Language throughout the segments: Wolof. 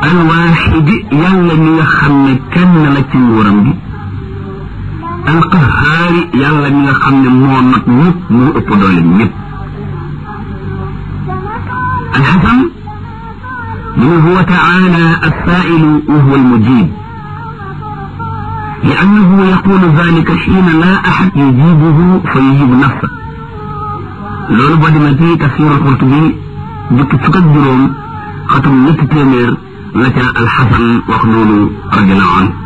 alwaaxidi yàlla mi nga xam ne kenn la ci nguuram gi alqahaari yàlla mi nga xam ne moo not ñëpp moo ëpp doole ñëpp alxasan mu ne huwa taala alsailu wa huwa almujib لأنه يقول ذلك حين لا أحد يجيبه فيجيب نفسه loolu boo demee ci tafsir Qurtubi jukki fukk ak juróom xatum ñetti téeméer la ca alxasan wax loolu radiallahu an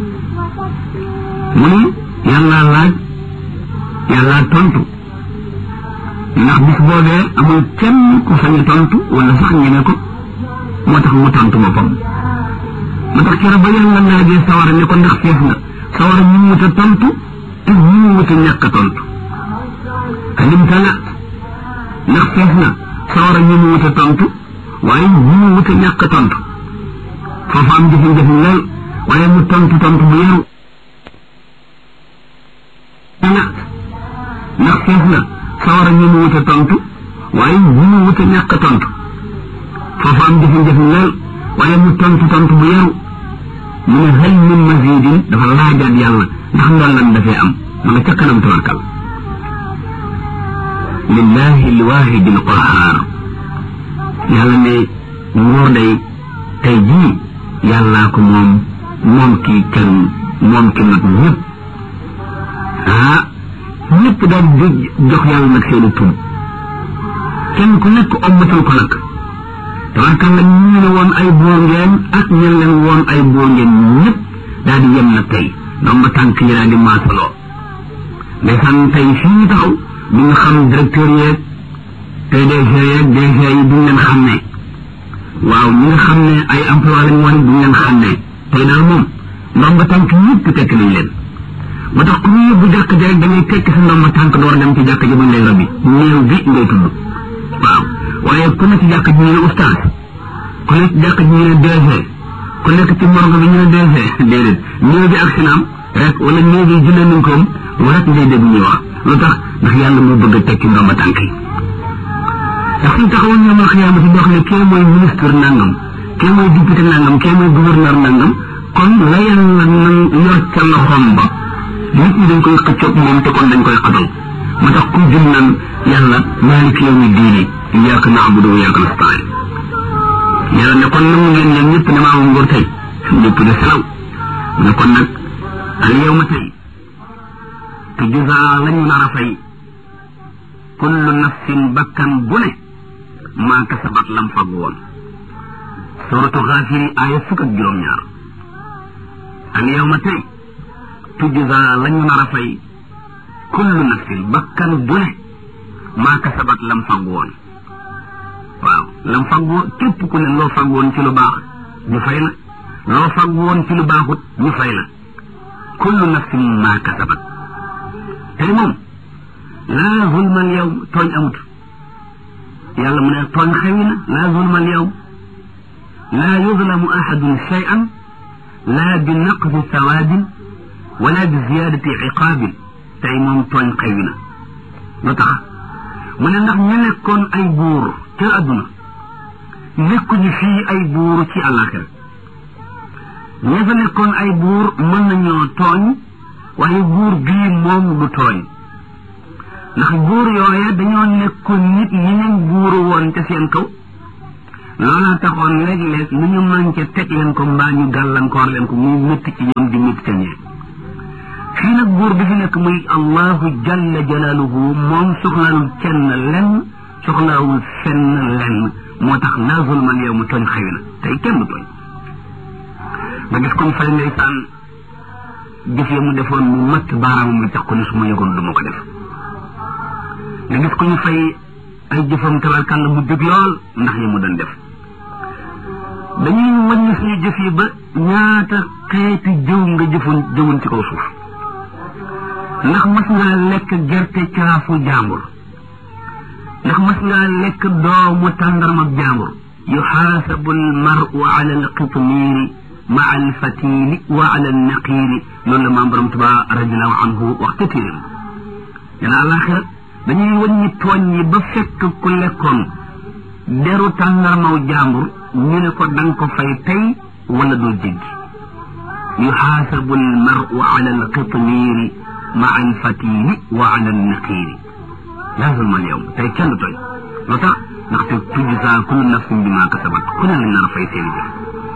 mu ni yàlla laaj yàlla tontu ndax bis boobee amul kenn ku sañ a tontu wala sax ñeme ko moo tax mu tontu boppam moo tax keroog ba yàlla laajee sawara ne ko ndax fees nga sawara ñu wut a tontu te ñu wut a ñàkk a tontu alim tala ndax fees na sawara ñu wut a tontu waaye ñu wut a ñàkk a tontu foofu am jafe-jafe lool waaye mu tontu tontu bu yaru tala ndax fees na sawara ñu wut a tontu waaye ñu wut a ñàkk a tontu foofu am jafe-jafe lool waaye mu tontu tontu bu yaru mu ne hal min mazidin dafa laajaat yàlla ndax ndollan dafay am ma nga ca kanam tabarkal lillahi alwahidi alqahar yàlla ne nguur day tey jii yàllaa ko moom moom ki kenn moom ki nag ñëpp ah ñëpp daal di jox yàlla nag seeni tur kenn ku nekk ommatal ko nag tabarkalla ñu ne woon ay buur ngeen ak ñen leen woon ay buur ngeen ñëpp daal di yem nag tey donc ba tànk yi daal di maasaloo ndeysaan tey fii ñu taxaw du nga xam directeur yeeg PDG yeeg DG yi duñ leen xam ne waaw ñi nga xam ne ay emploi lañ woon duñ leen xam ne tey daal moom ndomba tànk ñëpp tekk nañ leen ba tax ku ñu yóbbu jàkk ja rek da ngay tekk sa ndomba tànk door dem ci jàkk ja buñ lay robi néew bi ngay tudd waaw waaye ku nekk ci jàkk ji ñu ne ustaas ku nekk ci jàkk ji ñu ne DG ku nekk ci morgue bi ñu ne DG déedéet néew bi ak sinaam rek wala néew bi jullee nañ koom lu rek ngay dégg ñuy wax lu tax ndax yàlla mu bëgg a tekki ndomba tànk yi ndax suñ taxawoon ñoom al xiyaama si boo xam ne kee mooy ministre nangam kee mooy député nangam kee mooy gouverneur nangam kon la yàlla nan yor ca loxoom ba nit ñi dañ koy xëccoog moom te kon dañ koy xatal moo tax ku jëm naan yàlla maaliki yawmi diini iyyaka na'budu wa iyyaka nasta'in yàlla ne kon nangu ngeen ñoom ñëpp ne maa moom nguur tey ñëpp de salaw ne kon nag al yawma tey te juzaa lañu nar a fay kullu nafsin bakkan bu ne maa kasabat lam fag woon suratu xaafiri aaya fukk ak juróom-ñaar al yawma tey tujzaa lañu nar a fay kullu nafsin bakkan bu ne maa kasabat lam fag woon waaw lam fag woon képp ku ne loo fag woon ci lu baax ñu fay la loo fag woon ci lu baaxut ñu fay la kullu nafsin maa kasabat tey moom laa zulma al yawm tooñ amut yàlla mu ne tooñ xewi na laa zulma al yawm laa yuzlamu ahadun shay'an laa bi naqsi sawaabin wala bi ziyaadati iqaabin tey moom tooñ xewi na lu tax mu ne ndax ñu nekkoon ay buur ca adduna nekkuñu fii ay buur ci àllaaxira ña fa nekkoon ay buur mën nañoo tooñ waaye buur bii moom du tooñ ndax buur yooya dañoo nekkoon nit ñi leen buuru woon ca seen kaw loola taxoon léeg-léeg lu ñu manqué teg leen ko mbaa ñu gàllankoor leen ko muy métti ci ñoom di métti ca ñee fii nag buur bi fi nekk muy allahu jalla jalaaluhu moom soxlaalul kenn lenn soxlaawul fenn lenn moo tax laa zulmal yow mu tooñ xëy na tey kenn du tooñ nga gis comme fay ndeysaan jëf ya mu defoon mu matt baaraam mu tax ko ni su ma yëgoon du ma ko def nga gis ko ñu fay ay jëfam tabarkàlla mu dëgg lool ndax yi mu doon def dañuy wàññi suñu jëf yi ba ñaata xeeti jëw nga jëfoon jëwoon ci kaw suuf ndax mas ngaa lekk gerte caafu jàmbur ndax mas ngaa lekk doomu tàndarmab jàmbur yuxaasabu almaru ala alqitmiiri ma alfatili wa ala alnaqiiri loolu la maam borom tuba radiallahu anhu wax ca téeréem dana àlaxira dañuy wàññi tooñ yi ba fekk ku lekkoon deru tàndarmaw jàmbur ñu ne ko danga ko fay tey wala doo jéggi yuxaasabu almaru ala alqitmiiri maa alfatili wa ala alnaqiiri laa zulma alyawm tey kenn du tooñ lu tax ndaxte tujzaa kullu nafsin bima kasabat ku ne lañ nar a fay seeni jëf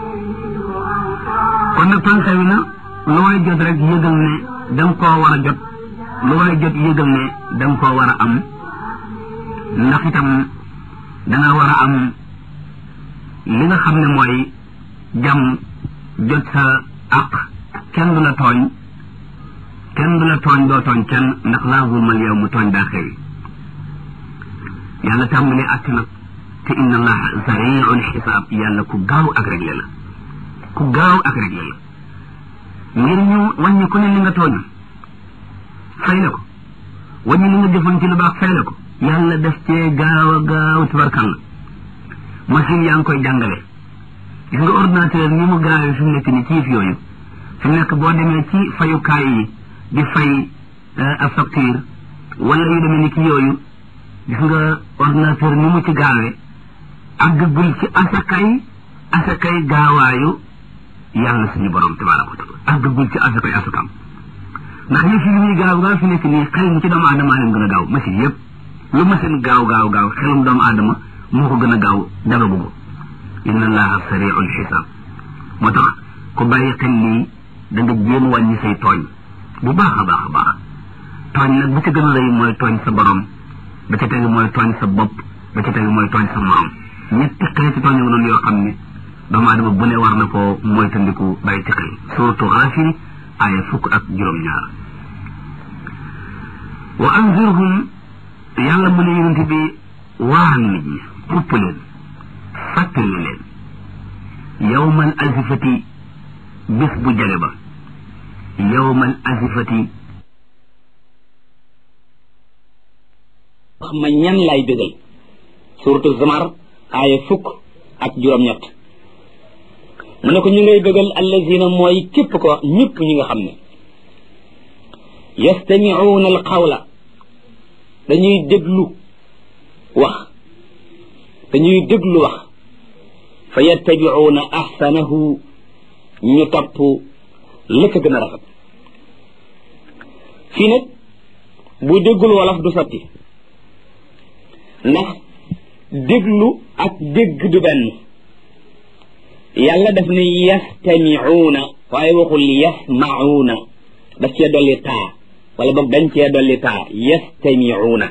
kon nag tànk wi na lu waay jot rek yëgal ne da nga koo war a jot lu waay jot yëgal ne da nga koo war a am ndax itam da nga war a am li nga xam ne mooy jàmm jot sa àq kenn du la tooñ kenn du la tooñ doo tooñ kenn ndax laa zulmal yow mu tooñ daa xewi yàlla tàmbalee àtt nag te inna allaha sariul xisaab yàlla ku gaaw ak réglé la ku gaaw ak réglé la ngir ñu wàññi ku ne li nga tooñ fay la ko wàññi li nga defoon ci lu baax fay la ko yàlla def cee gaaw a gaaw tubarkalla machine yaa ngi koy jàngale gis nga ordinateur ni mu gaawee fi mu nekk ni ci yëf yooyu fi mu nekk boo demee ci fayukaay yi di fay ab facture wala yu demee ni ki yooyu gis nga ordinateur ni mu ci gaawee àggagul ci asakay asakay gaawaayu yàlla suñu borom tabaraka wa taala àggagul ci asakay asakam ndax yëf yi ñuy gaaw gaaw fi nekk nii xel mi ci doomu aadama leen gën a gaaw machine yëpp lu machine gaaw gaaw gaaw xelum doomu aadama moo ko gën a gaaw dara bugg inna allaha sariul xisaab moo tax ku bàyyi xel lii da nga jéem wàññi say tooñ bu baax a baax a baax tooñ nag bu ci gën a rëy mooy tooñ sa borom ba ca tegu mooy tooñ sa bopp ba ca tegu mooy tooñ sa morom ñetti xeeti tooñ yu noonu yoo xam ne doomu aadama bu ne war na ko moytandiku bàyyi ci xel surtout Gaafir aaya fukk ak juróom-ñaar wa anzirhum yàlla mu ne yonent bi waan nit ñi xupp leen fàttali leen yawmal azifati bis bu jale ba yawmal azifati wax ma ñan lay bégal suratu zamar aaya fukk ak juróom-ñett mu ne ko ñu ngay bégal allazina mooy képp ko ñëpp ñi nga xam ne yastamiuuna al qawla dañuy déglu wax dañuy déglu wax fa yattabiuuna ahsanahu ñu topp la ko gën a rafet fii nag bu déggul wolof du sotti ndax déglu ak dégg du benn yàlla daf ne yastamiuuna waaye waxul yasmauuna daf cee dolli taa wala boog dañ cee dolli taa yastamiuuna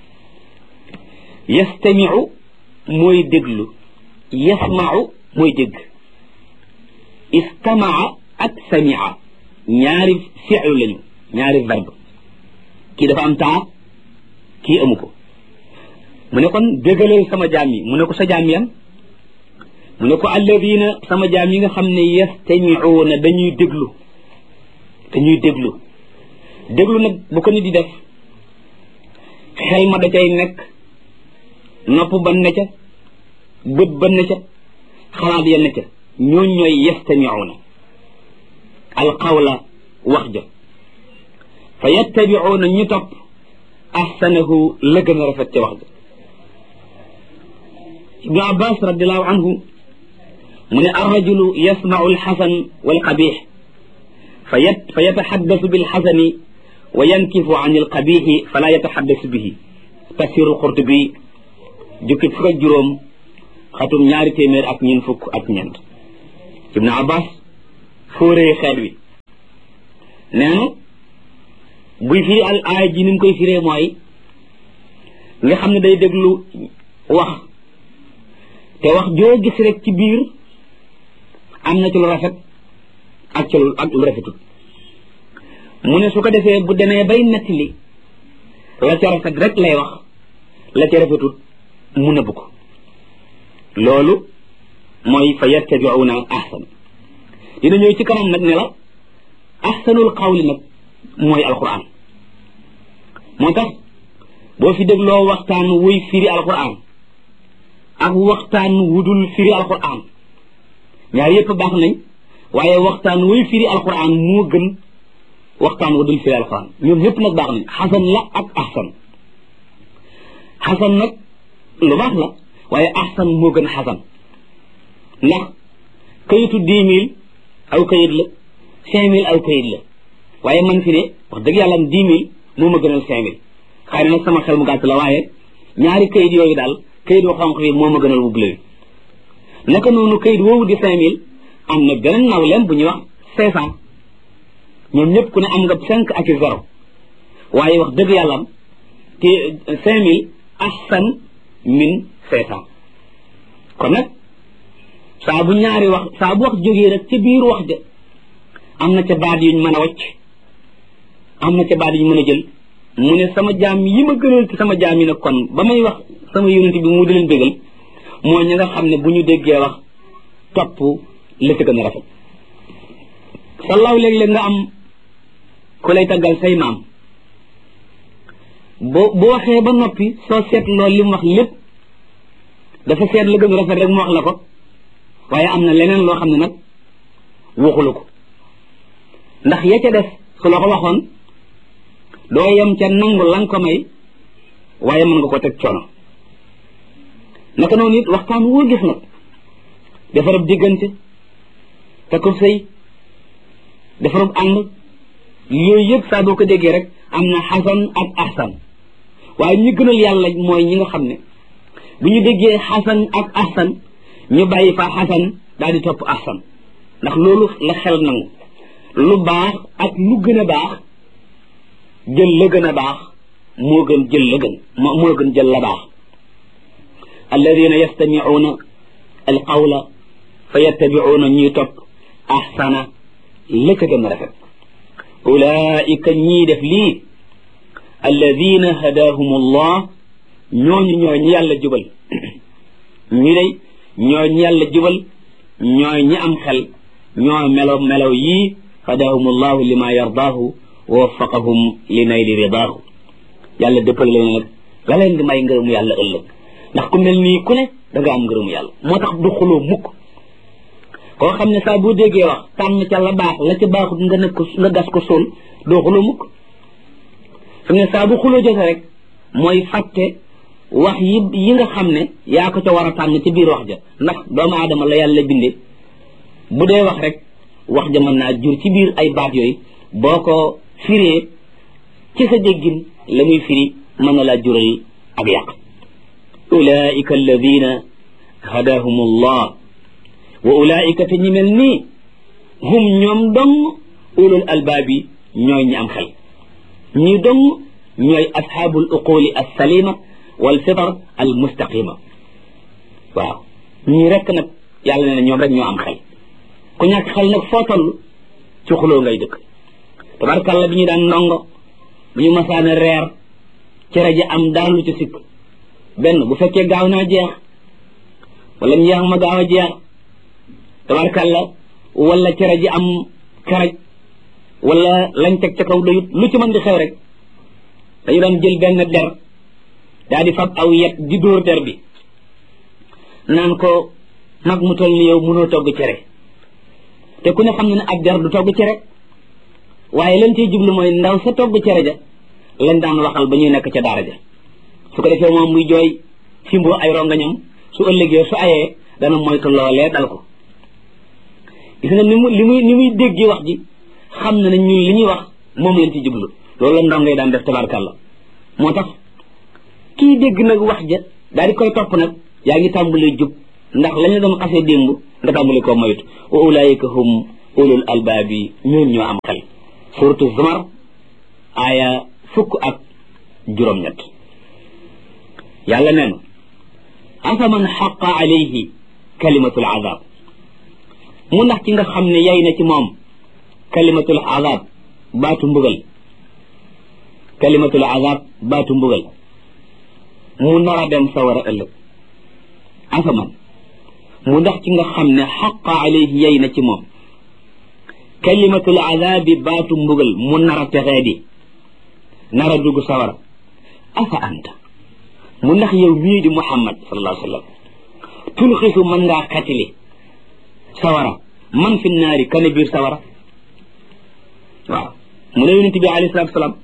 yastamiu mooy déglu yasmau mooy dégg istamaa ak samia ñaari fi'lu lañu ñaari verbe kii dafa am taa kii amu ko mu ne kon déggalal sama jaam yi mu ne ko sa jaam yan mu ne ko alladina sama jaam yi nga xam ne yastamiuuna dañuy déglu dañuy déglu déglu nag bu ko nit di def xel ma da cay nekk nopp ba ne ca bët ba ne ca xalaat ya ne ca ñooñ ñooy yastamiuuna alqawla wax ja fa yattabiuuna ñu topp ahsanahu la gën a rafet ca wax ja ibnu abbas radiallahu anhu mu ne arrajulu yasmau alxasan walqabix fa yat fa yataxaddasu bilxasani wa yankifu an alqabixi fala yataxaddasu bihi tafsiru alqurtubi jukki fukk ak juróom xatum ñaari téeméer ak ñeent fukk ak ñeent ibnu abbas fóoree xeet wi nee na buy firi al aaya ji ni mu koy firee mooy nga xam ne day déglu wax te wax joo gis rek ci biir am na ci lu rafet ak ci lu ak lu rafetul mu ne su ko defee bu demee bay nettali la ca rafet rek lay wax la ca rafetul mu nëbb ko loolu mooy fa yattabiuuna ahsan dina ñëw ci kanam nag ne la ahsanul qawli nag mooy alquran moo tax boo fi dégloo waxtaan wuy firi alquran ak waxtaan wudul firi alquran ñaar yépp baax nañ waaye waxtaan wuy firi alquran moo gën waxtaan wudul firi alquran ñoom yépp nag baax nañ xasan la ak ahsan xasan nag lu baax la waaye ahsan moo gën xasan ndax kayitu dix mille aw kayit la cinq mille aw kayit la waaye man fi ne wax dëgg yàlla am dix mille moo ma gënal cinq mille xëy na nag sama xel mu gàtt la waaye ñaari kayit yooyu daal kayit wu xonq bi moo ma gënal wu bleu naka noonu kayit woowu di cinq mille am na beneen nawleem bu ñuy wax cinq cent ñoom ñëpp ku ne am nga cinq ak i zéro waaye wax dëgg yàlla am te cinq mille ahsan min cinq cent kon nag saa bu ñaari wax saa bu wax jógee rek ca biir wax ja am na ca baat yuñ mën a wacc am na ca baat yuñ mën a jël mu ne sama jaam yi ma gënal ci sama jaam yi nag kon ba may wax sama yonent bi mu di leen bégal mooy ñi nga xam ne bu ñu déggee wax topp la ca gën a rafet sallaaw léeg-léeg nga am ku lay taggal say maam boo bu waxee ba noppi soo seetloo li mu wax lépp dafa seet la gën a rafet rek mu wax la ko waaye am na leneen loo xam ne nag waxulu ko ndax ya ca def su la ko waxoon doo yem ca nangu la nga ko may waaye mën nga ko teg coono naka noonu it waxtaan woo gis nag defarab diggante te ko sëy defarab ànd yooyu yëpp saa boo ko déggee rek am na xasan ak ahsan waaye ñi gënal yàlla mooy ñi nga xam ne bu ñu déggee xasan ak ahsan ñu bàyyi fa xasan daal di topp ahsan ndax loolu la xel nangu lu baax ak lu gën a baax jël la gën a baax moo gën jël la gën moo gën jël la baax alladina yastamicuuna alqawla fa yattabicuuna ñuy topp ahsana la ca gën a rafet ulaika ñii def lii alladina hadaahum allah ñooñu ñooy ñi yàlla jubal ñi day ñooy ñi yàlla jubal ñooy ñi am xel ñoo melow melow yii hadaahum allahu lima yardaahu wa waffaqahum li nayli ridaahu yàlla dëppal leen nag la leen di may ngërëmu yàlla ëllëg ndax ku mel nii ku ne da nga am ngërëmu yàlla moo tax du xuloo mukk koo xam ne saa boo déggee wax tànn ca la baax la ca baaxut nga nekk ko nga gas ko sol doo xuloo mukk fi ne saa bu xuloo jote rek mooy fàtte wax yi yi nga xam ne yaa ko ca war a tànn ci biir wax ja ndax doomu aadama la yàlla binde bu dee wax rek wax ja mën naa jur ci biir ay baat yooyu boo ko firee ci sa déggin la muy firi mën na laa jural ak yàq ulaika alladina hadahum allah wa ulaika te ñi mel nii hum ñoom dong ulul albaabi ñooy ñi am xel ñi dong ñooy asxaabul uquli alsalima wal fitar al mustaqima waaw ñii rekk nag yàlla nee na ñoom rek ñoo am xel ku ñàkk xel nag foo toll ci xuloo ngay dëkk tabarkàlla bi ñu daan ndongo bu ñu masaana reer cere ji am daan lu ci sikk benn bu fekkee gaaw naa jeex wala njeex ma gaaw a jeex tabarkàlla wala cere ji am karaj wala lañ teg ca kaw doyut lu ci mën di xew rek dañu daan jël benn der daa di fab aw yet di dóor der bi naan ko mag mu toll ni yow mënoo togg cere te ku ne xam ne ne ab der du togg cere waaye lañ ciy jublu mooy ndaw sa togg cere ja lañ daan waxal ba ñuy nekk ca daara ja su ko defee moom muy jooy simboo ay rongañam su ëllëgee su ayee dana moytu loolee dal ko gis nga ni mu li muy ni muy déggee wax ji xam na ne ñun li ñuy wax moom lañ ci jublu loolu la ndongay daan def tabarkàlla moo tax kii dégg nag wax ja daal di koy topp nag yaa ngi tàmbalee jub ndax la ñu doon xasee démb nga tàmbali koo moytu wa ulaayika hum ulul albaabi ñoon ñoo am xel suratu zumar aaya fukk ak juróom-ñett yàlla nee na afaman xaqa alayhi kalimatul azab mu ndax ci nga xam ne yay na ci moom kalimatul azab baatu mbugal kalimatul azab baatu mbugal mu nar a dem sawara ëllëg afaman mu ndax ci nga xam ne xaqa alayhi yay na ci moom kalimatul azabi baatu mbugal mu nar a texee di nar a dugg sawara afa anta mu ndax yow mii di muhammad sallallahu alayhi wa sallam tulxisu mën ngaa xatili sawara man fi naari kane biir sawara waaw mu ne yonent bi alayhi salatu salaam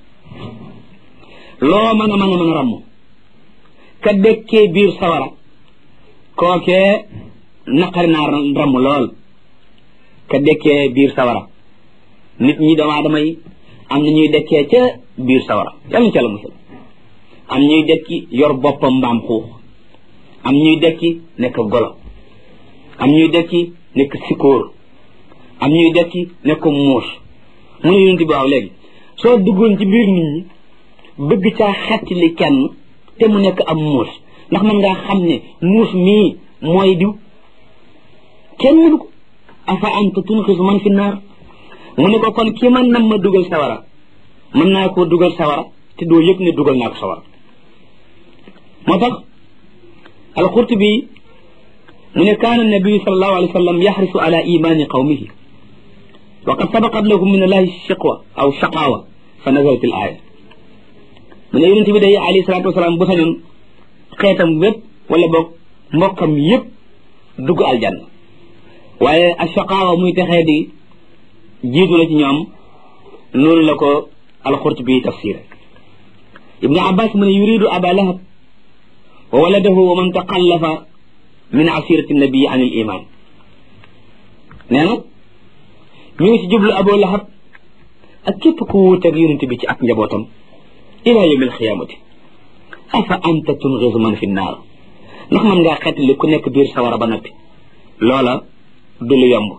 loo mën a mën a mën a ramm ka dëkkee biir sawara kookee naqari naa ramm lool ka dekkee biir sawara nit ñi doomu aadama yi am na ñuy dekkee ca biir sawara yàlla ca la musal am ñuy dekki yor boppam mbaam xuux am ñuy dekki nekk golo am ñuy dekki nekk sikóor am ñuy dekki nekk muus mu ne yonent bi waaw léegi soo duggoon ci biir nit ñi bëgg caa xettali kenn te mu nekk am muus ndax man ngaa xam ne muus mii mooy diw kenn mënu ko afa anta tunxisu man fi naar mu ne ko kon ki man nam ma dugal sawara mën naa koo dugal sawara te doo yëg ne dugal naa ko sawara moo tax alqurtubi mu ne kaana nabiyu sallallahu alayhi wa sallam yaxrisu ala imani qawmihi wa qad sabaqat lahum min allahi shiqwa aw shaqawa fa nazalat al aya mu ne yonente bi day alayhi salatu wasalaam bu sañoon xeetam wépp wala boog mbokkam yépp dugg aljanna waaye a shaqawa muy texee di jiitu na ci ñoom noonu la ko alqurtubi tafsir ibnu abbas mu ne yuridu aba lahab wa waladahu wa man taqallafa min asirati nabii an il iman nee na ñu ngi ci jublu abu lahab ak képp ku wuuteeg yonente bi ci ak njabootam ila yawmi alxiyamati afa anta tungisu man fi naar ndax man ngaa xeetali ku nekk biir sawara ba noppi loola du lu yomb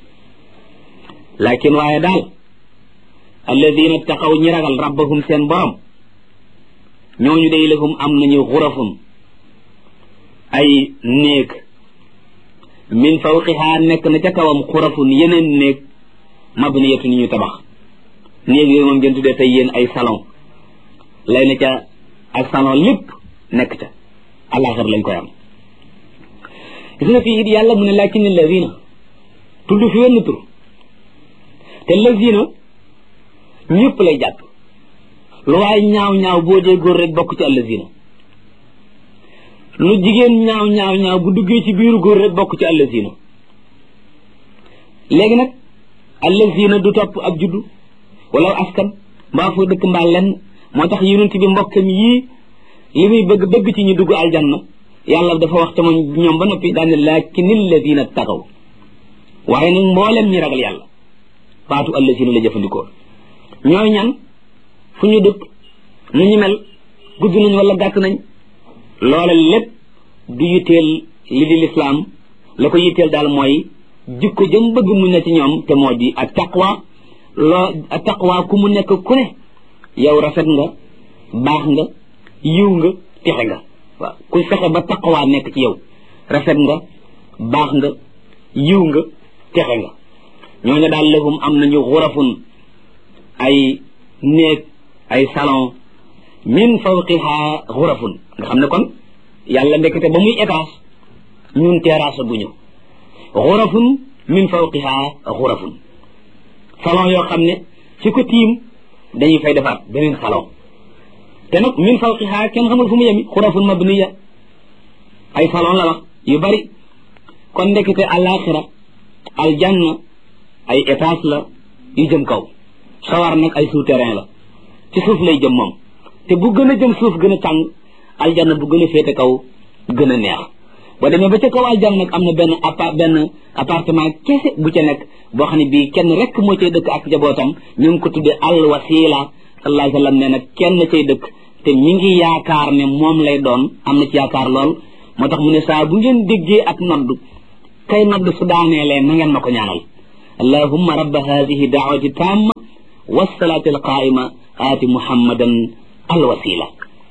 lakin waaye daal alladina taqaw ñi ragal rabbahum seen borom ñooñu day lahum am nañu xurafun ay néeg min fawqiha nekk na ca kawam xurafun yeneen néeg mabniyatu ni ñu tabax néeg yooyu moom ngeen tuddee tey yéen ay salon lay na ca ak salon lépp nekk ca alaxir lañ koy am gis nga fii it yàlla mu ne lakin alladina tudd fi wenn tur te lazina ñëpp lay jàpp lu waay ñaaw ñaaw boo dee góor rek bokk ci allazina lu jigéen ñaaw ñaaw ñaaw bu duggee ci biiru góor rek bokk ci allazina léegi nag allazina du topp ab juddu wala askan mbaa foo dëkk mbaa lenn moo tax yonent bi mbokkam yii li muy bëgg bëgg ci ñu dugg aljanna yàlla dafa wax te moom ñoom ba noppi daane laakin alladina taqaw waaye nag mboolem ñi ragal yàlla baatu allazina la jëfandikoo ñooy ñan fu ñu dëkk nu ñu mel gudd nañ wala gàtt nañ loola lépp du yitteel li di lislaam la ko yitteel daal mooy jikko jëm bëgg mu ne ci ñoom te moo di ak taqwa loo ak taqwa ku mu nekk ku ne yow rafet nga baax nga yiw nga texe nga waaw ku fexe ba taqwa nekk ci yow rafet nga baax nga yiw nga texe nga ñooñu daal lahum am nañu xurafun ay néeg ay salon min fawqiha xurafun nga xam ne kon yàlla ndekete ba muy étage ñun terrasse bu ñu xurafun min fawqiha xurafun salon yoo xam ne ci ko tiim dañuy fay defaat beneen salon te nag min fawqiha kenn xamul fu mu yemi xurafun mabniya ay salon la wax yu bari kon ndekete alaxira aljanna ay étage la yu jëm kaw sawar nag ay souterrain la ci suuf lay jëm moom te bu gën a jëm suuf gën a tàng aljanna bu gën a féete kaw gën a neex boo demee ba ca kaw aljanna nag am na benn appart benn appartement kese bu ca nekk boo xam ne bii kenn rek moo cay dëkk ak njabootam ñu ngi ko tuddee al wasila sallallahu alayhi wa sallam nee na kenn cay dëkk te ñi ngi yaakaar ne moom lay doon am na ci yaakaar lool moo tax mu ne saa bu ngeen déggee ak nodd kay nodd su daaneelee na ngeen ma ko ñaanal allahumma rabba hadihi daawati tamma wasalaati alqaima aati muhammadan alwasila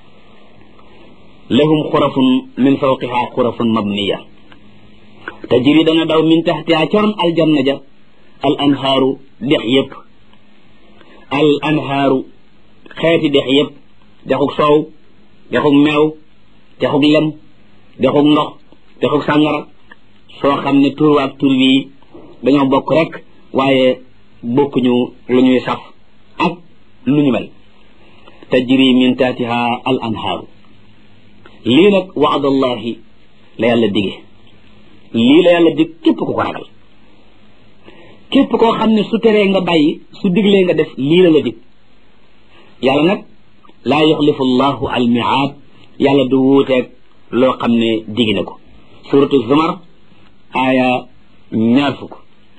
lahum xurafun min fawqiha xurafun mabniya tajri dana daw min taxtiha coron aljanna ja al anhaaru dex yëpp al anhaaru xeeti dex yëpp dexug soow dexug meew dexug lem dexug ndox dexug sàngara soo xam ne tur waak tur wii dañoo bokk rek waaye bokkuñu lu ñuy saf ak lu ñu mel tajri min taatiha al anhaaru lii nag waadallahi la yàlla dige lii la yàlla dig képp ku ko ragal képp koo xam ne su teree nga bàyyi su diglee nga def lii la la dig yàlla nag laa yuxlifu llahu al miaad yàlla du wuuteeg loo xam ne digi na ko suratu zumar aaya ñaar fukk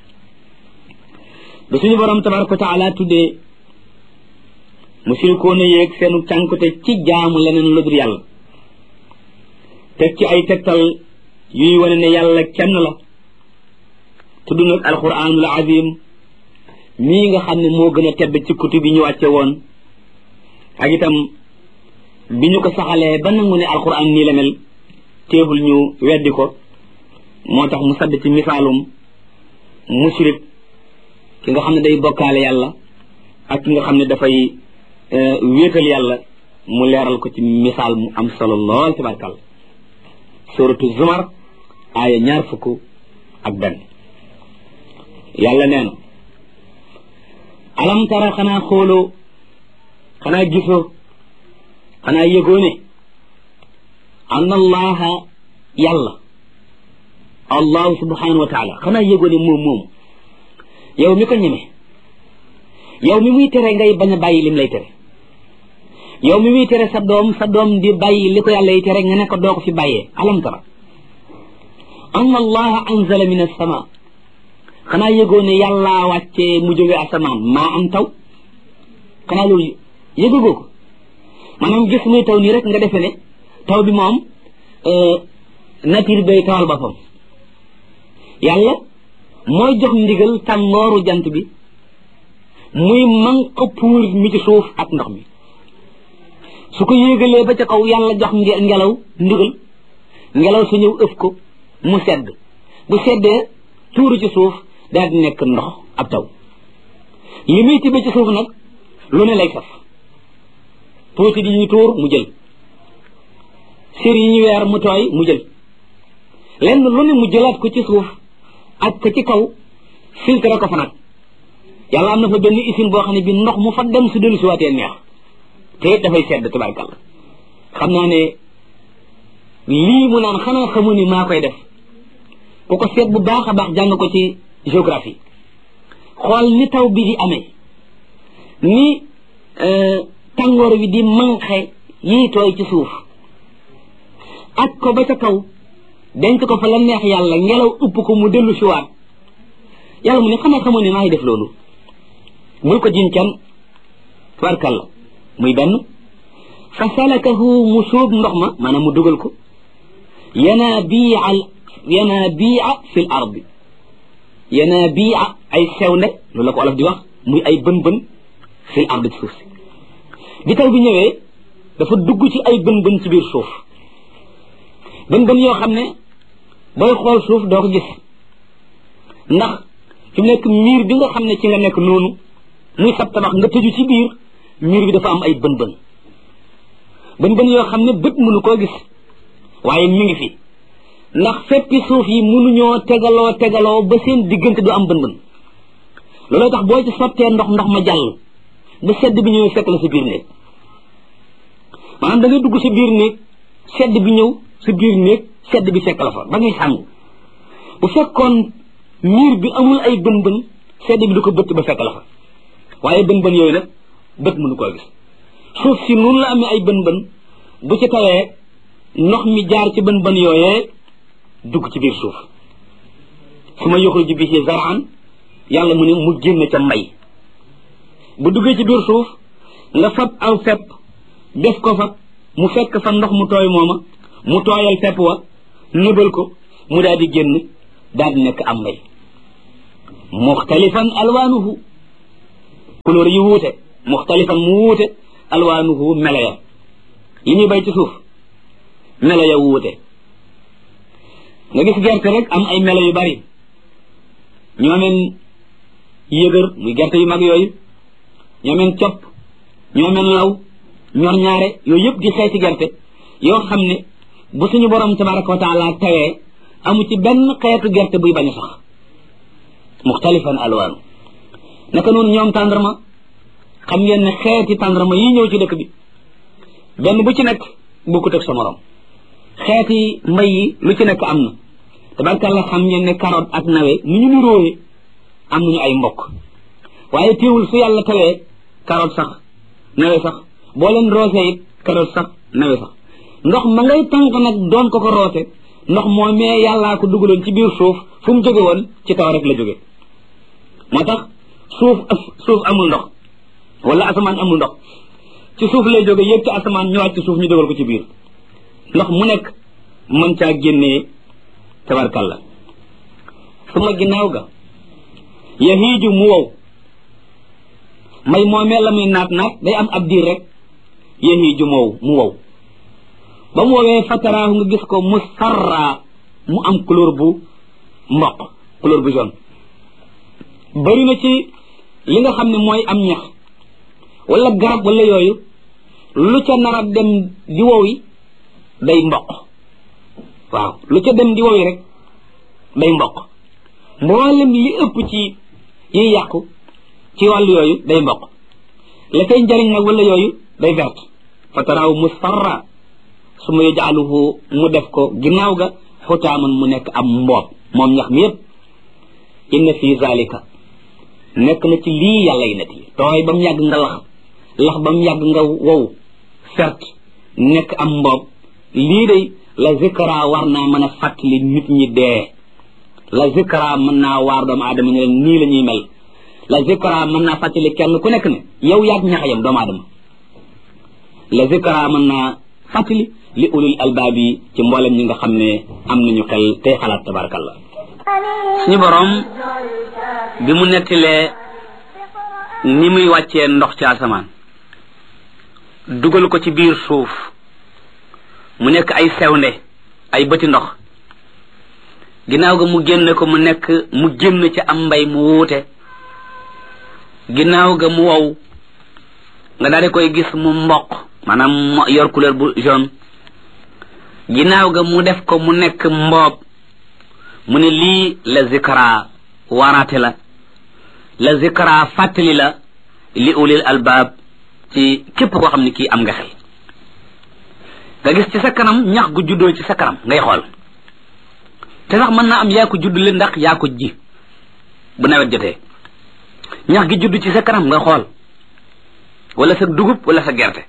ba suñu borom tabaraka wa taala tuddee musirikoona yéeg seenu cànkute ci jaamu leneen lu dul yàlla teg ci ay tegtal yuy wane ne yàlla kenn la tudd nag alquranul azim mii nga xam ne moo gën a tedd ci kutub bi ñu wàcce woon ak itam bi ñu ko saxalee ba nangu ne alquran nii la mel teewul ñu weddi ko moo tax mu sadd ci misaalum mushrik ki nga xam ne day bokkaale yàlla ak ki nga xam ne dafay wéetal yàlla mu leeral ko ci misaal mu am solo lool tabarkal suratu zumar aaya ñaar fukk ak benn yàlla nee na alam tara xanaa xooloo xanaa gisoo xanaa yëgoo ne anna allaha yàlla allahu subhanahu wa taala xanaa yëgoo ne moom moom yow mi ko ñeme yow mi muy tere ngay bañ a bàyyi lim lay tere yow mi muy tere sa doom sa doom di bàyyi li ko yàlla yi tere nga ne ko doo ko fi bàyyee alam tara anna allaha anzala min as-sama xanaa yëgoo ne yàllaa wàccee mu jóge asamaan maa am taw xanaa loolu yëgagoo ko maanaam gis muy taw nii rek nga defe ne taw bi moom nature bay tawal boppam yàlla mooy jox ndigal tàngooru jant bi muy manq puur mi ci suuf ak ndox mi su ko yéegalee ba ca kaw yàlla jox ngelaw ndigal ngelaw su ñëw ëf ko mu sedd bu seddee tuuru ci suuf daal di nekk ndox ab taw li muy tibbee ci suuf nag lu ne lay saf tuuti di ñu tuur mu jël sër yi ñu weer mu tooy mu jël lenn lu ne mu jëlaat ko ci suuf ak ko ci kaw filtre ko fa nag yàlla am na fa benn usine boo xam ne bi ndox mu fa dem su dellu si waatee neex te it dafay sedd tabarkàlla xam naa ne lii mu naan xanaa xamu ni maa koy def ku ko seet bu baax a baax jàng ko ci géographie xool ni taw bi di amee ni tàngoor wi di manqué yiy tooy ci suuf ak ko ba ca kaw denc ko fa la neex yàlla ngelaw upp ko mu dellu si waat yàlla mu ne xanaa xamu ne maa ngi def loolu bul ko jiñ kenn tabarkàlla muy benn fa salakahu mu sóob ndox ma maanaam mu dugal ko yanaabiia yanaabiia fi l ardi yanaabiia ay sew ne loolu la ko olof di wax muy ay bën bën fi l ardi ci suuf si bi taw bi ñëwee dafa dugg ci ay bën bën ci biir suuf bën bën yoo xam ne booy xool suuf doo ko gis ndax fi mu nekk miir bi nga xam ne ci nga nekk noonu muy sab tabax nga tëju ci biir miir bi dafa am ay bën bën bën bën yoo xam ne bët mënu koo gis waaye mi ngi fi ndax feppi suuf yi mënuñoo tegaloo tegaloo ba seen diggante du am bën bën looloo tax boo ci sottee ndox ndox ma jàll ba sedd bi ñëwee fekk la sa biir néeg maanaam da ngay dugg sa biir néeg sedd bi ñëw sa biir néeg sedd bi fekk la fa ba ngay sàngu bu fekkoon miir bi amul ay bën bën sedd bi du ko bëtt ba fekk la fa waaye bën bën yooyu nag bët mënu koo gis suuf si noonu la amee ay bën bën bu ci tawee ndox mi jaar ci bën bën yooyee dugg ci biir suuf su ma yoxul ji bi ci zaraan yàlla mu ne mu génn ca mbay bu duggee ci biir suuf nga fab aw fepp def ko fa mu fekk fa ndox mu tooy mooma mu tooyal fepp wa nëbal ko mu daal di génn daal di nekk am mbay muxtalifan alwaanuhu couleur yi wuute muxtalifan mu wuute alwaanuhu melo ya yi ñuy bay ci suuf melo ya wuute nga gis gerte rek am ay melo yu bari ñoomeen yëgër muy gerte yu mag yooyu ñoomeen copp ñoomeen law ñor ñaare yooyu yëpp di xeeti gerte yoo xam ne bu suñu borom tabaraka wa taala tawee amu ci benn xeetu gerte buy bañ a sax muxtalifan alwaanu naka noonu ñoom tàndarma xam ngeen ne xeeti tàndarma yi ñëw ci dëkk bi benn bu ci nekk bokkut ak sa morom xeeti mbay yi lu ci nekk am na tabarkàlla xam ngeen ne carotte ak nawe ni ñu nuróowe am nañu ay mbokk waaye teewul su yàlla tawee carotte sax nawe sax boo leen roose it carotte sax nawe sax ndox ma ngay tànk nag doon ko ko roose ndox moomee yàllaa ko dugaloon ci biir suuf fu mu jóge woon ci taw rek la jóge moo tax suuf suuf amul ndox wala asamaan amul ndox ci suuf lay jóge yëg ci asamaan ñëwaat ci suuf ñu dugal ko ci biir ndox mu nekk mën caa génnee tabarkalla su ma ginnaaw ga yahiiju mu wow may moomee la muy naat naat day am ab diir rek yahiiju mu wow mu wow ba mu woowee fataraahu nga gis ko mu sarra mu am couleur bu mboq couleur bu jaune bari na ci li nga xam ne mooy am ñax wala garab wala yooyu lu ca nar a dem di wowi day mboq waaw lu ca dem di wowi rek day mboq mboolem li ëpp ci yiy yàqu ci wàllu yooyu day mboq la koy njariñ nag wala yooyu day verte fataraahu musfarra su ma yajaaluhu mu def ko ginnaaw ga xutaaman mu nekk am mboob moom ñax mi yépp inna fi zalika nekk na ci lii yàlla yi net yi tooy ba mu yàgg nga lax lax ba mu yàgg nga wow fert nekk am mboob lii day la zikra war naa mën a fàttali nit ñi dee la zikra mën naa waar doomu aadama ne leen nii la ñuy mel la zikra mën naa fàttali kenn ku nekk ne yow yaag ñaxayam doomu aadama la zikra mën naa fàttali li ulul albaab yi ci mboolem ñi nga xam ne am nañu xel tey xalaat tabarakallah suñu borom bi mu nettilee ni muy wàccee ndox ci asamaan dugal ko ci biir suuf mu nekk ay sewnde ay bëti ndox ginnaaw ga mu génne ko mu nekk mu génn ci am mbay mu wuute ginnaaw ga mu wow nga daal di koy gis mu mboq maanaam yor couleur bu jaune ginnaaw ga mu def ko mu nekk mboob mu ne lii la zikra waaraate la la zikra fàttali la li ulil albaab ci képp koo xam ne kii am nga xel nga gis ci sa kanam ñax gu juddoo ci sa kanam ngay xool te sax mën naa am yaa ko juddule ndax yaa ko ji bu nawet jotee ñax gi judd ci sa kanam nga xool wala sa dugub wala sa gerte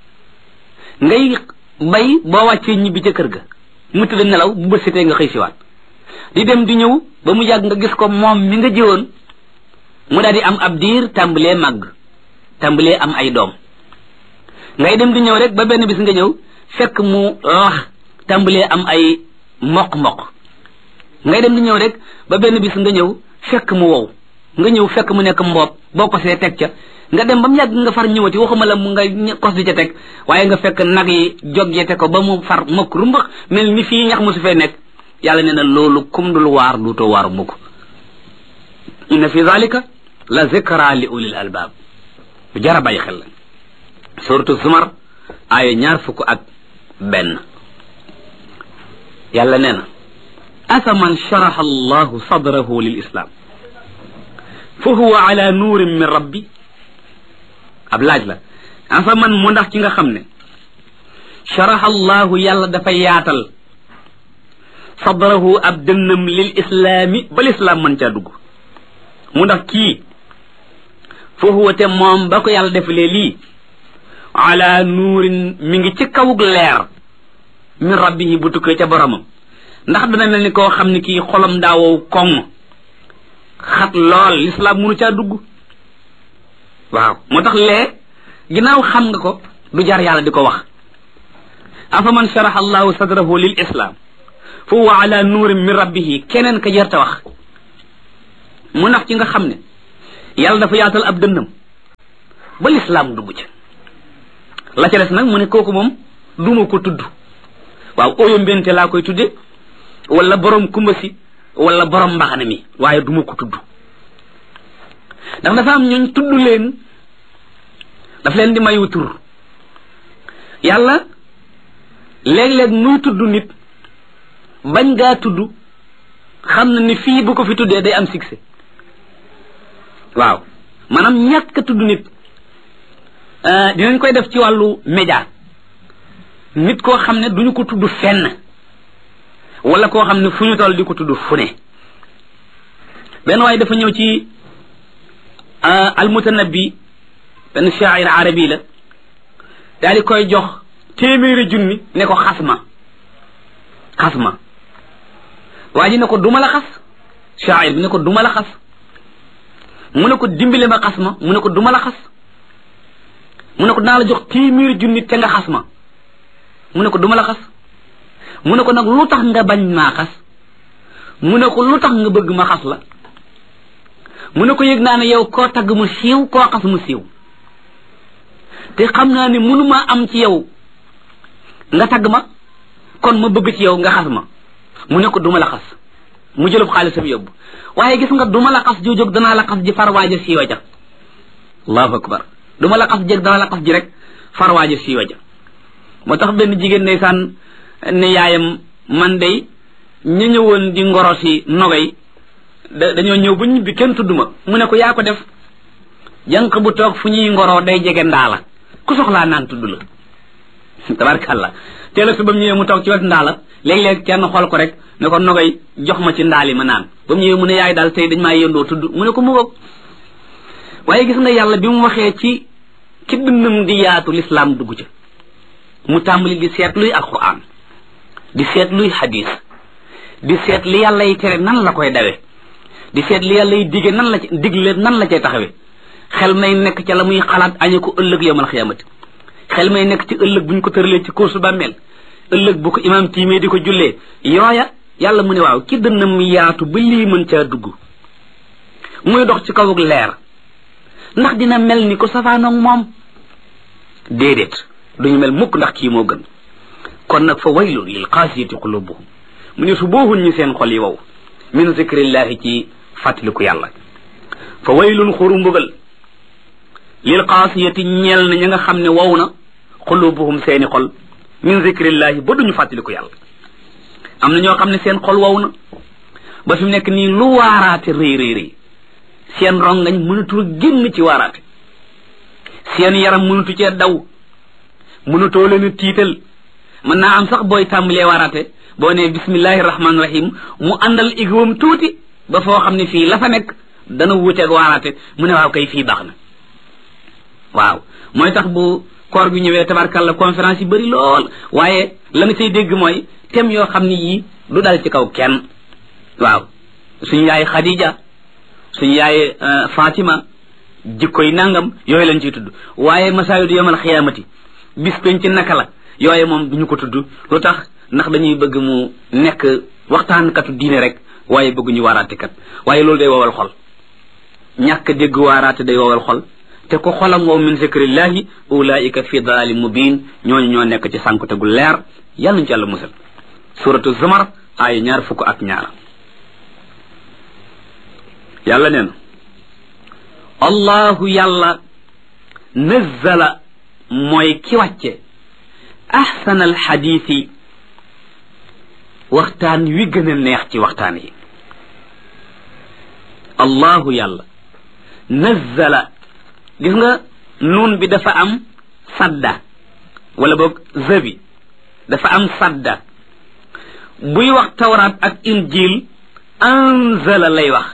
ngay bay boo wàccee ñibbi ca kër ga mu tëdd nelaw bu bët setee nga xëy siwaat di dem di ñëw ba mu yàgg nga gis ko moom mi nga jiwoon mu daal di am ab diir tàmbalee màgg tàmbalee am ay doom ngay dem di ñëw rek ba benn bis nga ñëw fekk mu lax tàmbalee am ay mboq-mboq ngay dem di ñëw rek ba benn bis nga ñëw fekk mu wow nga ñëw fekk mu nekk mboob boo ko see teg ca nga dem ba mu yàgg nga far ñëwati waxuma la mu nga kos di ca teg waaye nga fekk nag yi joggete ko ba mu far mokk rumbax mel ni fii ñax mu su fee nekk yàlla nee na loolu kum dul waar duutoo waaru mukk inna fi zalika la zikra li ulil albab bu jara bàyyi xel la suratu zumar aaya ñaar fukk ak benn yàlla nee na afaman sharaha allahu sadrahu lil islam fa huwa ala nuurin min rabbi ab laaj la afaman mu ndax ci nga xam ne sharaha allahu yàlla dafa yaatal sadrahu ab dënnam lil islaami ba lislaam mën caa dugg mu ndax kii fa huwa te moom ba ko yàlla defalee lii ala nuurin mi ngi ci kawug leer min rabbihi bu tukkee ca boromam ndax dana mel ni koo xam ne kii xolam daawow koŋ xat lool lislaam munu caa dugg waaw moo tax lee ginnaaw xam nga ko du jar yàlla di ko wax afa man sharaha allahu sadrahu lil islam fa huwa ala nuurin min rabbihi keneen ka jarta wax mu ndax ci nga xam ne yàlla dafa yaatal ab dënnam ba lislaam dugg ca la ca des nag mu ne kooku moom duma ko tudd waaw oyo mbente laa koy tudde wala borom kumba si wala borom mbaxane mi waaye duma ko tudd ndax dafa am ñooñ tudd leen daf leen di mayu tur yàlla léeg-léeg muy tudd nit bañ ngaa tudd xam na ni fii bu ko fi tuddee day am succès waaw maanaam ñàkk a tudd nit dinañ koy def ci wàllu média nit koo xam ne duñu ko tudd fenn wala koo xam ne fu ñu toll di ko tudd fu ne benn waaye dafa ñëw ci almutanabbi benn shaa'ir arabi la daal di koy jox téeméeri junni ne ko xasma xasma waa ji ne ko duma la xas shaa'ir bi ne ko duma la xas mu ne ko dimbale ma xas ma mu ne ko duma la xas mu ne ko dinaa la jox téeméeri junni te nga xas ma mu ne ko duma la xas mu ne ko nag lu tax nga bañ maa xas mu ne ko lu tax nga bëgg ma xas la mu ne ko yëg naa ne yow koo tagg mu siiw koo xas mu siiw te xam naa ne mënumaa am ci yow nga tagg ma kon ma bëgg ci yow nga xas ma mu ne ko duma la xas mu jëlub xaalisam yóbbu waaye gis nga duma la xas jóg danaa la xas ji farwaaja siiwa ja allahu akbar duma la xas jég danaa la xas ji rek farwaaja siiwa ja moo tax benn jigéen ndeysaan ne yaayam man day ñu ñëwoon di ngoro si nogay da dañoo ñëw ba ñibbi kenn tudd ma mu ne ko yaa ko def jànq bu toog fu ñuy ngoroo day jege ndaala ku soxlaa naan tudd la tabarkàlla teel a su ba mu ñëwee mu toog ci wet ndaala léeg-léeg kenn xool ko rek ne ko nogay jox ma ci ndaali ma naan ba mu ñëwee mu ne yaay daal tey dañ maa yëndoo tudd mu ne ko mu ngoog waaye gis nga yàlla bi mu waxee ci ci dënnam di yaatu lislaam dugg ca mu tàmbali di seet luy alquran di seet luy hadis di seet li yàlla yi tere nan la koy dawe di seet li yàlla yi dige nan la ci digle nan la cay taxawe xel may nekk ca la muy xalaat añe ko ëllëg yawmal xiyaamati xel may nekk ci ëllëg bu ñu ko tëralee ci kóosu bàmmeel ëllëg bu ko imaam tiimee di ko jullee yooya yàlla mu ne waaw ki dënnam yaatu ba lii mën caa dugg muy dox ci kawuk leer ndax dina mel ni ko safaanoog moom déedéet duñu mel mukk ndax kii moo gën kon nag fa waylun lil qaasiyati qulubuhum mu ne su boohun ñi seen xol yi wow min zikrillahi ci fàttaliku yàlla fa waylun xuru mbugal lil qaasiyati ñeel na ña nga xam ne wow na qulubuhum seeni xol min zikrillahi ba duñu fàttaliku yàlla am na ñoo xam ne seen xol wow na ba fi mu nekk nii lu waaraate rëy rëy rëy seen rongañ mënatul génn ci waaraate seen yaram mënatu cee daw mënatoo leen a tiital mën naa am sax booy tàmbalee waaraate boo nee bismillahi rahmaani rahim mu àndal igwam tuuti ba foo xam ne fii la fa nekk dana wuuteeg waaraate mu ne waaw kay fii baax na waaw mooy tax bu koor gi ñëwee tabarkalla conférence yi bëri lool waaye la nga cay dégg mooy thème yoo xam ne yii du dal ci kaw kenn waaw suñu yaay Khadija suñu yaay Fatima jikkoy nangam yooyu lañ ciy tudd waaye masaayidu yomal xiyaamati bis penc naka la yooye moom duñu ko tudd lu tax ndax dañuy bëgg mu nekk waxtaankatu diine rek waaye bëgg ñu waaraate kat waaye loolu day wowal xol ñàkk dégg waaraate day wowal xol te ko xolam wow min zikrillahi ulaika fi dalali mubin ñooñu ñoo nekk ci sànkute gu leer yàlla nañu ci yàlla musal suratu zumar aaya ñaar fukk ak ñaar yàlla nee na allahu yàlla nazzala mooy ki wàcce ahsana alxadiisi waxtaan wi gën a neex ci waxtaan yi allahu yàlla nazzala gis nga nuun bi dafa am sadda wala boog zabi dafa am sadda buy wax tawraat ak injil anzala lay wax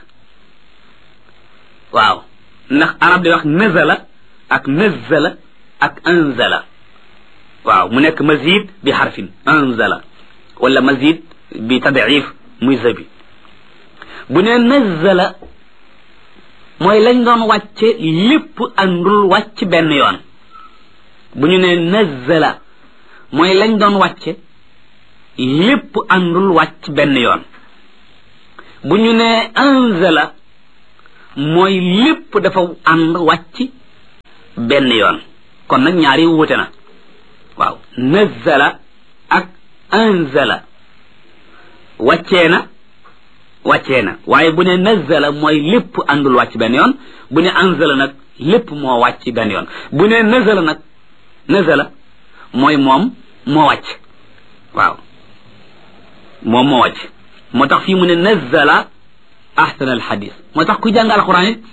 waaw ndax arab day wax nazala ak nazzala ak anzala waaw mu nekk mazid bi xarfin anzala wala mazid bi tadif muy zabi bu ne nazzala mooy lañ doon wàcce lépp àndul wàcc benn yoon bu ñu ne nazzala mooy lañ doon wàcce lépp àndul wàcc benn yoon bu ñu ne anzala mooy lépp dafa ànd wàcc benn yoon kon nag ñaari wuute na waaw nazzala ak anzala wàccee na wàccee na waaye bu ne nazzala mooy lépp àndul wàcc benn yoon bu ne anzala nag lépp moo wàcc benn yoon bu ne nazala nag nazala mooy moom moo wàcc waaw moom moo wàcc moo tax fii mu ne nazzala ahsana alxadis moo tax ku jàng alquran it